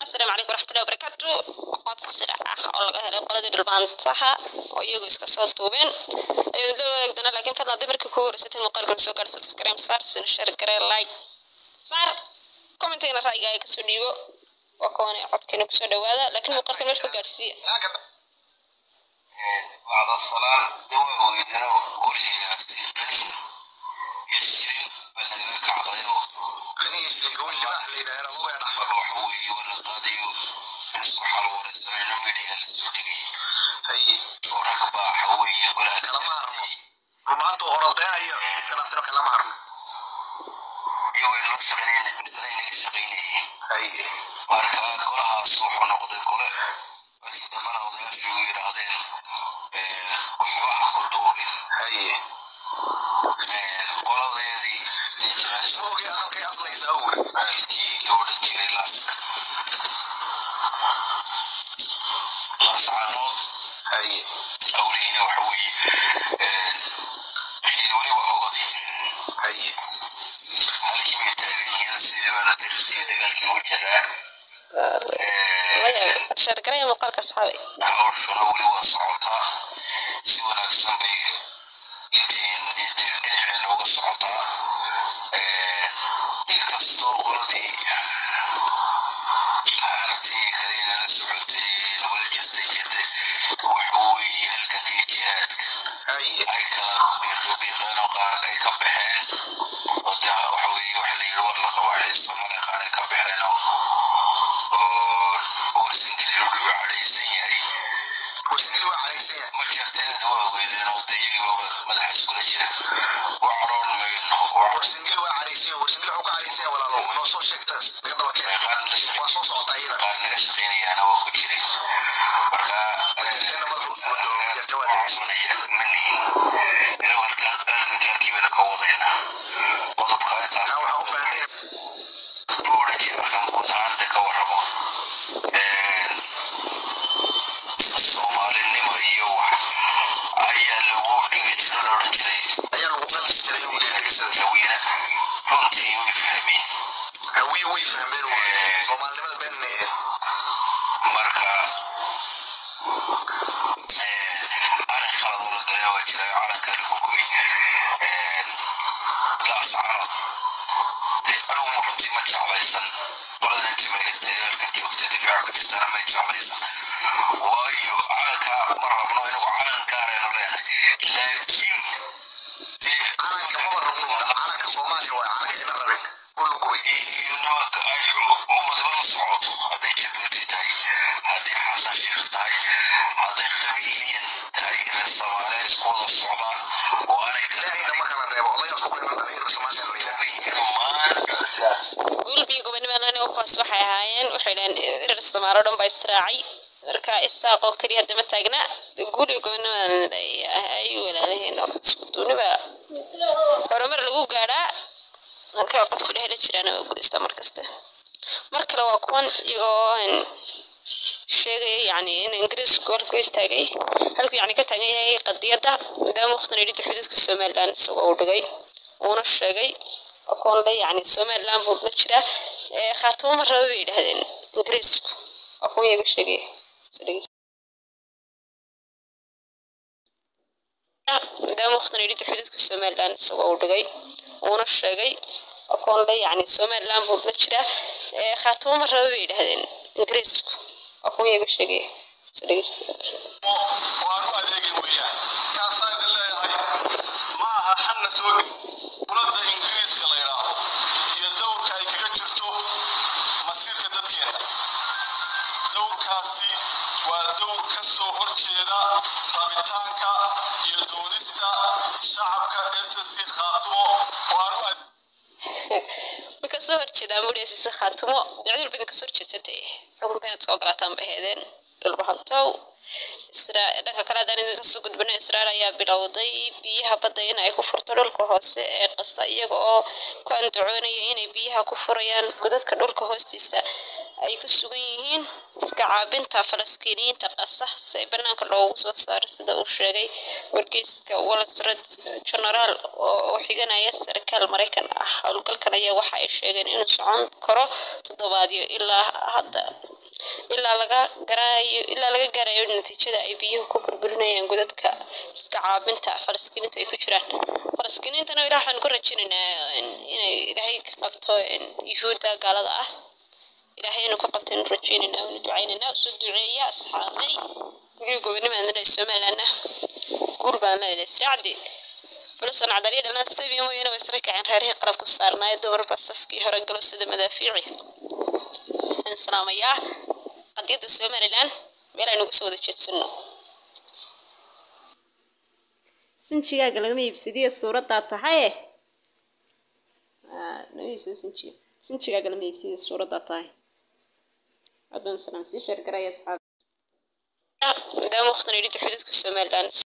asalaamu calaykum waraxmatullahi wabarakaatu codsi sida ah oo laga helay qoladii dhulbaantaha oo iyagu iska soo duubeen ayuu la wadaagi doonaa laakiin fadlan haddii markii kugu horeysatay muuqaalkan soo gaadha subscribe saar sina share garee like saar commentigana ra'yigaaga kasoo dhiibo waa kuwan codkeena kusoo dhawaada laakiin muuqaalkan meesha ku gaadhsiiya بعد الصلاة دواء ويدنو قولي أفتيقنين يسرين بلغاك عضيو خليه يسرين قول لي بقى اللي دايرة مو ينحفر وحوي ولا قاضيو نسكو حلو ورسمين وميديا لسوديقي هي ورق بقى حوي ولا كلام عرمو وما أنتو هربين أيو كلام سنو كلام عرمو يو إلو شغلين نسرين شغلين هي واركا قولها صوحو نقضي قوله markii dambana odayaashii u yidhaahdeen waxba ha ku duubin haye qoladeedii ninjirasoogi halkay aslaysaa uri maalkii la odhan jiray laaska laascaanood haye awlihiina waxa weeye xiin weli waa ogadii haye halkii bay taagan yihiin sidii baana dirtii dagaalkii ugu jiraa share garee muuqaalka asxaabay hawshuna weli waa socotaa si wanaagsan bay intiin dhinaceen uga socotaa inkastoo qoladii aragtii kalena la socotay nagula jirtay jirtay waxa weeye halkankii jihaadka ay kala biiqbiiqeen oo qaar ay ka baxeen oo de waxa weeye waxa la yidhi war la qabaa xiisa male qaar ay ka baxeen oo warsingeli u cadhaysan yahay warsingeli waa cadhaysan yahay ma jirteen waa ogeedeen oo de iyagiiba madaxa iskula jira waa cadhoon mayno warsingeli waa cadhaysan yahay warsingeli wuxuu ka cadhaysan yahay walaalow noo soo sheegtaas naga daba keen waa soo socota iyada qaar naga shaqaynayaana waa ku jiray marka jeena madaxu isku dhow jirta waa degeysanaya manihin inagu halkaa halkiibana ka wadayna qodobka intaas waxaan u fahnay buu odhan jiray markaan guud ahaan de ka warramo soomaalinimo iyo wax ayaa lagu dhigi jiro la odhan jiray ayaa lagu qalsi jiray hawiina runtii way fahmeen hawiye way fahmeen soomaalinimada beenna ahayd marka arrin khalad oo la galay waa jira calanka lagu gubay laascanood anugu ma runtii ma jeclaysan qoladan jamaahirtayaalkan joogta difaaca ku jirtana ma jeclaysan waayo calanka ma rabno inagu calan gaaraynu leenahay laakiin dee calanka maba rabno calanka soomaaliya waa calanka ina rabin ulugubay iyo nimanka ay ummadba la socoto hadday jabuuti tahay hadday xasan sheekh tahay hadday qabiiliyan tahay reer soomaaliya isku wada socdaan oo aanay ilaahayna marka la reebo odayaas ku keenan dhalinyarka soomaaliya la yidhaahdo dhammaan sidaas gulbiyo gobonimada kuwaas waxay ahaayeen waxay dhaheen erer soomaalo dhan baa israacay marka isaaq oo keliya dama taagna gulbiyo gobonimada ay walaalahiin isku duuniba horumar lagu gaadhaa marka qofku dhehla jiraan waa guuleysta markasta mar kale waa kuwan iyagoo sheegaya yani in ingiriisku halku istaagay halku yani ka taagan yahay qadiyadda maadaama waqtan yidhi xuduudka somaliland isagoo uu dhigay uuna sheegay kuwan le yani somaliland buu la jiraa khaatimo ma raba bay yidhahdeen ingiriisku waa kuwan iyaga sheegaya maadaama waqtan yidhi xuduudka somaliland isagoo uu dhigay uuna sheegay kuwan le yani somaliland buu la jiraa khaatimo ma raba bay yidhahdeen ingiriisku waa kuwan iyaga sheegaya waanu adeegin weeyaan kaasaa idin leeyahay ma aha xanna soo quladda ingiriiska la yidhaahdo iyo dowrka ay kaga jirto masiirka dadkeena dowrkaasi waa dowr ka soo horjeeda rabitaanka iyo doonista shacabka ssc khaatumo waanu way kasoo horjeedaan buliasise khaatimo dacdul badan kasoo horjeedsatay xukunka inaad soo galaataan bay ahaydeen dhulbahantow dhanka kale haddaan idinka soo gudbino israel ayaa bilowday biyaha badda in ay ku furto dhulka hoose ee qasa iyaga oo ku andacoonaya inay biyaha ku furayaan godadka dhulka hoostiisa ay ku sugan yihiin iska caabinta falastiiniyiinta qasa si ay banaanka loogu soo saaro sida uu sheegay wargeyska wall street general oo xiganaya sarkaal maraykan ah howlgalkan ayaa waxa ay sheegeen inuu socon karo toddobaadyo ilaa hadda ilaa laga garaayo ilaa laga gaarayo natiijada ay biyuhu ku burburinayaan godadka iska caabinta falaskiiniintu ay ku jiraan falaskiiniintana ilaah waxaan ku rajinaynaa inay ilaahay ka qabto yuhuudda gaalada ah ilaahay inuu ka qabto inuu rajaynaynaa inu ducaynaynaa usoo duceeya asxaabay guryo gobonnimaan leedahay somalilandna guul baan leedahay saacdi bulusan cadaliya dhalaan stadium mooyaane way sare kaceen reerihii qalab ku saarnaaye dumarba safkii hore galo sida madaafiici aan salaamayaa qadiyadda somaliland meel aynu uga soo wada jeedsano sinjigaaga lagama iibsadiyo suuraddaa tahaye naiibsado sinjiga sinjigaaga lama iibsadiyo suuraddaa tahay haddaan salaam sii sheer garaya asxaab maadaama waqtan yidhi xuduudka somaliland